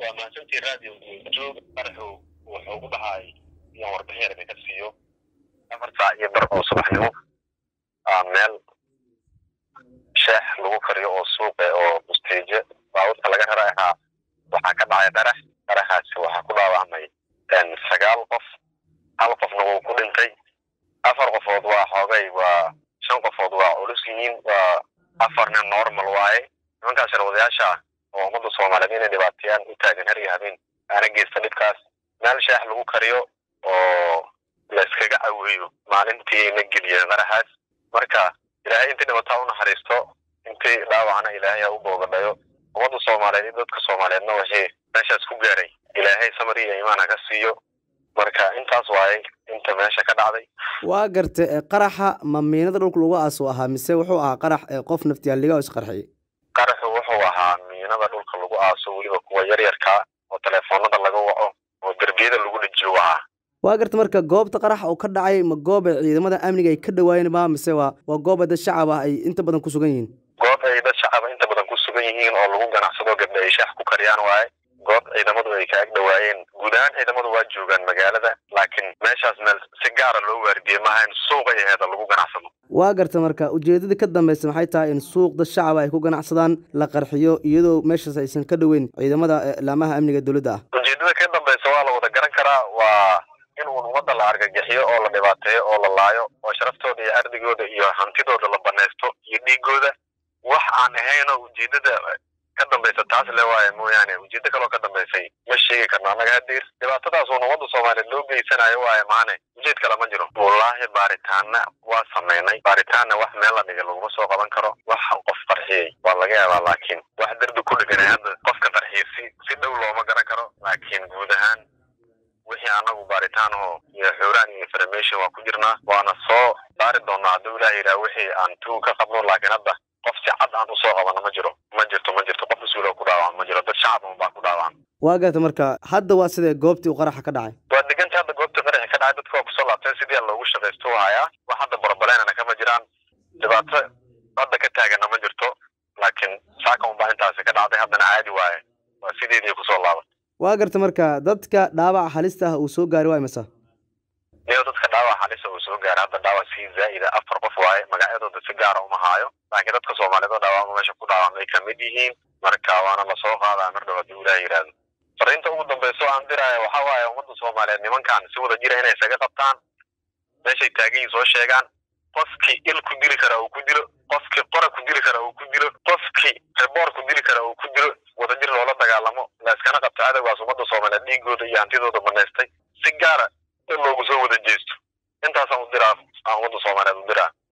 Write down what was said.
waa mahadsantii radio joog qaraxu wuxuu ku dhahay inaan warbixin yar idinka siiyo afar saac iyo bar oo subaxnimo meel sheex lagu kariyo oo suuqe oo busteeje baabuurta laga rara ahaa waxaa ka dhacay qarax qaraxaasi waxaa ku dhaawacmay sagaal qof hal qofna wuu ku dhintay afar qofood waa xoogay waa shan qofood waa culus yihiin waa afarna normal waaye nimankaas sharwadayaasha ah oo ummadda soomaaliyeed inay dhibaateeyaan u taagan har iyo habeen aana geysta dhibkaas meel sheex lagu kariyo oo layskaga caweeyo maalintii na geliyeen qaraxaas marka ilaahay intii dhibataa u naxariisto intii dhaawacna ilaahay ha u boogadhayo ummadda soomaaliyeed iyo dadka soomaaliyeedna wixii meeshaas ku gaaray ilaahay samar iyo imaan ha ka siiyo marka intaas waaye inta meesha ka dhacday waa garta qaraxa ma miinada dhulka lagu aaso ahaa mise wuxuu ahaa qarax qof naftiyaaliga oo isqarxiyey qaraxu wuxuu ahaa miinada dhulka lagu aaso weliba kuwa yaryarkaa oo teleefoonada laga waco oo derbiyada lagu dhejiyo ahaa waa garta marka goobta qaraxa oo ka dhacay ma goob ay ciidamada amniga ay ka dhawaayeen ma mise waa waa goob ay dad shacab ah ay inta badan ku sugan yihiin goob ay dad shacaba inta badan ku sugan yihiin oo lagu ganacsado gabdha ay shaax ku kariyaan waaye goob ciidamadu ay ka ag dhawaayeen guud ahaan ciidamadu waa joogaan magaalada laakiin meeshaas meel si gaara loo waardiye maaha in suuqay aheeda lagu ganacsado waa garta marka ujeedada ka dambaysa maxay tahay in suuq dad shacaba ay ku ganacsadaan la qarxiyo iyadoo meeshaas aysan ka dhoweyn ciidamada laamaha amniga dowladda ah ujeedada ka dambaysa waa la wada garan karaa waa in uun ummadda la argagixiyo oo la dhibaateeyo oo la laayo oo sharaftooda iyo ardigooda iyo hantidooda la banaysto iyo dhiigooda wax aan ahaynoo ujeedada ka dambaysa taas le waaye mooyaane ujeedo kaloo ka dambaysay ma sheegi karno annaga hadeer dhibaatadaas uun ummadda soomaaliyeed loo geysanayo waaye maane ujeed kale ma jiro wallaahi baaritaana waa samaynay baaritaanna wax meel la dhigay laguma soo qaban karo wax qof qarxiyey waa laga yaabaa laakiin wax derbi ku dheganay hadda qofka qarxiyey si si dhow looma garan karo laakiin guud ahaan wixii anagu baaritaanaho iyo xuraan iyo information waa ku jirnaa waana soo saari doonaa hadduu ilaah yidhaha wixii aan tuug ka qabno laakiin hadda qof si cad aan usoo qabano ma jiro ma jirto ma jirto qof mas-uuloo ku dhaawacan ma jiro dad shacab un baa ku dhaawacan waa garta marka hadda waa sidee goobtii uu qaraxa ka dhacay waa deganta hadda goobtii qaraxi ka dhacay dadka waa kusoo laabteen sidii aan loogu shaqaysto u hayaa wax hadda barabaleenana kama jiraan dhibaato hadda ka taaganna ma jirto laakiin saaka un baa intaasi ka dhacday haddana caadi waaye waa sideedii kusoo laaban waa garta marka dadka dhaawaca halista ah uu soo gaari waa imisa niyo dadka dhaawac halisa uu soo gaaray hadda dhaawac sii zaa'ida afar qof waaye magacyadooda si gaara uma haayo laakiin dadka soomaaliyeed oo dhaawacma meesha ku dhaawacmay kamid yihiin marka waana lasoo qaadaa mar dhow haddii ilaah yidhaahdo fariinta ugu dambayso aan diraya waxa waaye ummadda soomaaliyeed nimankan si wada jira inay isaga qabtaan meeshay taagan yihin soo sheegaan qofkii il ku dili kara uu ku dilo qofkii qora ku dili kara uu ku dilo qofkii reboor ku dili kara uu ku dilo wadajir loola dagaalamo la iskana qabto cadowgaas ummadda soomaaliyeed dhiigooda iyo hantidooda banaystay si gaara in loogu soo wada jeesto intaasaan u diraa aan ummadda soomaaliyeed u diraa